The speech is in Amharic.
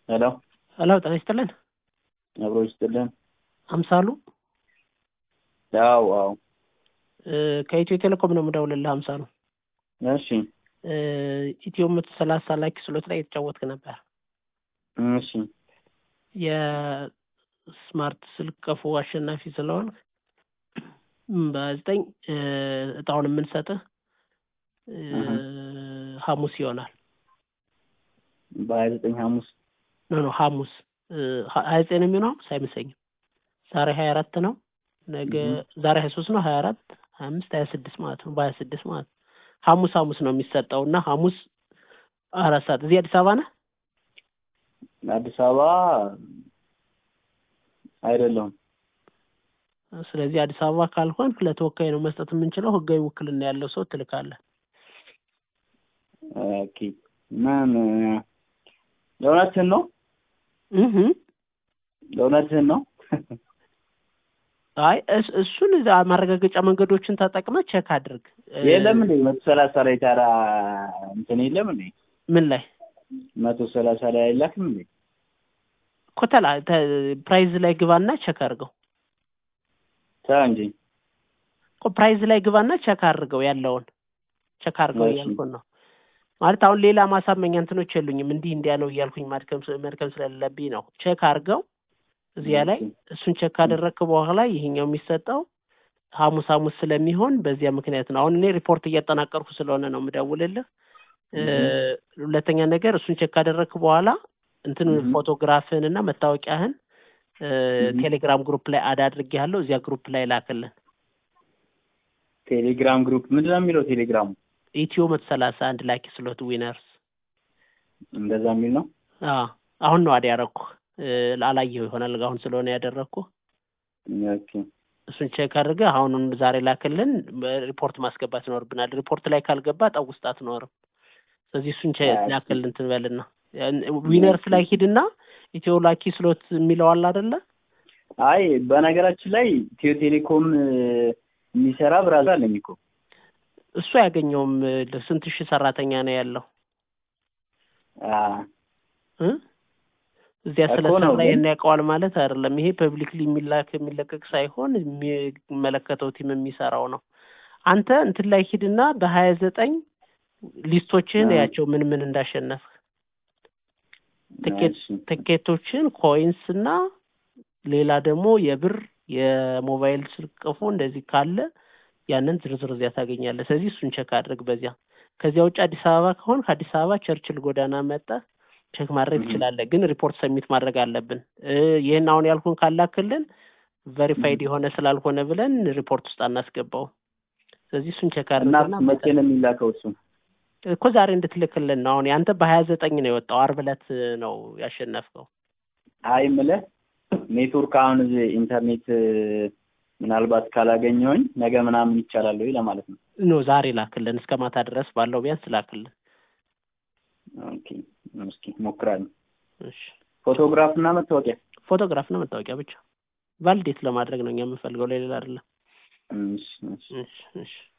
ሄሎ ሄሎ ጤና ይስጥልን። አብሮ ይስጥልን። አምሳሉ አዎ አዎ እ ከኢትዮ ቴሌኮም ነው የምደውልልህ። አምሳሉ እሺ እ ኢትዮ መቶ ሰላሳ ላይ ክስሎት ላይ የተጫወትክ ነበር። እሺ የስማርት ስልክ ቀፎ አሸናፊ ስለሆን በዘጠኝ እ እጣውን የምንሰጥህ እ እህ። ሐሙስ ይሆናል። በሀያ ዘጠኝ ሐሙስ ኖ ኖ ሐሙስ እ ሀያ ዘጠኝ ነው የሚሆነው ሐሙስ አይመስለኝም። ዛሬ ሀያ አራት ነው። ነገ እህ። ዛሬ ሀያ ሶስት ነው። ሀያ አራት ሀያ አምስት ሀያ ስድስት ማለት ነው። በሀያ ስድስት ማለት ነው። ሐሙስ ሐሙስ ነው የሚሰጠው እና ሐሙስ አራት ሰዓት እዚህ አዲስ አበባ ነህ? አዲስ አበባ አይደለሁም። ስለዚህ አዲስ አበባ ካልሆንክ ለተወካይ ነው መስጠት የምንችለው። ህጋዊ ውክልና ያለው ሰው ትልካለህ። ኦኬ ምን ለእውነትህን ነው? እህ ለእውነትህን ነው? አይ እስ- እሱን እዛ ማረጋገጫ መንገዶችን ተጠቅመህ ቼክ አድርግ። እ የለም እንዴ መቶ ሰላሳ ላይ ታዲያ እንትን የለም እንዴ ምን ላይ መቶ ሰላሳ ላይ አይላክም እንዴ? ኮተላ ፕራይዝ ላይ ግባና ቼክ አድርገው። ተው እንጂ እኮ ፕራይዝ ላይ ግባና ቼክ አድርገው ያለውን ቼክ አድርገው እሺ። እያልኩን ነው። ማለት አሁን ሌላ ማሳመኛ እንትኖች የሉኝም። እንዲህ እንዲያ ነው እያልኩኝ ማድከም ስ- መድከም ስለሌለብኝ ነው። ቼክ አድርገው እዚያ ላይ እሱን ቼክ ካደረግክ በኋላ ይሄኛው የሚሰጠው ሐሙስ ሐሙስ ስለሚሆን በዚያ ምክንያት ነው። አሁን እኔ ሪፖርት እያጠናቀርኩ ስለሆነ ነው የምደውልልህ። እ ሁለተኛ ነገር እሱን ቼክ ካደረግክ በኋላ እንትን እህ። ፎቶግራፍህን እና መታወቂያህን እ እህ። ቴሌግራም ግሩፕ ላይ አድ አድርጌሃለሁ። እዚያ ግሩፕ ላይ ላክልን። ቴሌግራም ግሩፕ ምንድን ነው የሚለው ቴሌግራሙ? ኢትዮ መቶ ሰላሳ አንድ ላኪ ስሎት ዊነርስ እንደዛ የሚል ነው? አዎ አሁን ነው አድ ያደረኩህ። እ አላየኸው ይሆናል አሁን ስለሆነ ያደረግኩህ። ኦኬ እሱን ቼክ አድርገህ አሁኑን ዛሬ ላክልን። ሪፖርት ማስገባት ይኖርብናል። ሪፖርት ላይ ካልገባ ጠው ውስጥ አትኖርም። ስለዚህ እሱን ቼ- አይ፣ ላክልን ትበልና ዊነርስ ላይ ሂድና ኢትዮ ላኪ ስሎት የሚለው አለ አይደለ? አይ በነገራችን ላይ ኢትዮ ቴሌኮም እ፣ የሚሰራ ብራዘር አለኝ እኮ እሱ አያገኘውም። እ፣ ስንት ሺህ ሰራተኛ ነው ያለው አ፣ እ? እዚያ እኮ ስለሰራ ነው ግን- ይሄን ያውቀዋል ማለት አይደለም። ይሄ ፐብሊክሊ የሚላክ የሚለቀቅ ሳይሆን የሚመለከተው ቲም የሚሰራው ነው። አንተ እንትን ላይ ሂድና በሀያ ዘጠኝ ሊስቶችን አ። ያቸው ምን ምን እንዳሸነፍክ ትኬት እሺ። ትኬቶችን ኮይንስ እና ሌላ ደግሞ የብር የሞባይል ስልክ ቀፎ እንደዚህ ካለ ያንን ዝርዝር እዚያ ታገኛለህ። ስለዚህ እሱን ቼክ አድርግ በዚያ። ከዚያ ውጭ አዲስ አበባ ከሆን ከአዲስ አበባ ቸርችል ጎዳና መጣ ቼክ ማድረግ እህ። ትችላለህ። ግን ሪፖርት ሰሚት ማድረግ አለብን። እ ይህን አሁን ያልኩን ካላክልን ቬሪፋይድ የሆነ ስላልሆነ ብለን ሪፖርት ውስጥ አናስገባው። ስለዚህ እሱን ቼክ እና አድርግና መቼ ነው የሚላከው እሱ? እኮ ዛሬ እንድትልክልን ነው። አሁን ያንተ በሀያ ዘጠኝ ነው የወጣው። አርብ ዕለት ነው ያሸነፍከው። አይ የምልህ ኔትወርክ አሁን እዚህ ኢንተርኔት እ፣ ምናልባት ካላገኘሁኝ ነገ ምናምን ይቻላል ወይ ለማለት ነው። ኖ ዛሬ ላክልን፣ እስከ ማታ ድረስ ባለው ቢያንስ ላክልን። ኦኬ እስኪ ሞክራለሁ። እሺ ፎቶግራፍ እና መታወቂያ ፎቶግራፍ እና መታወቂያ ብቻ ቫሊዴት ለማድረግ ነው እኛ የምንፈልገው፣ ለሌላ አይደለም። እሺ እሺ እሺ እሺ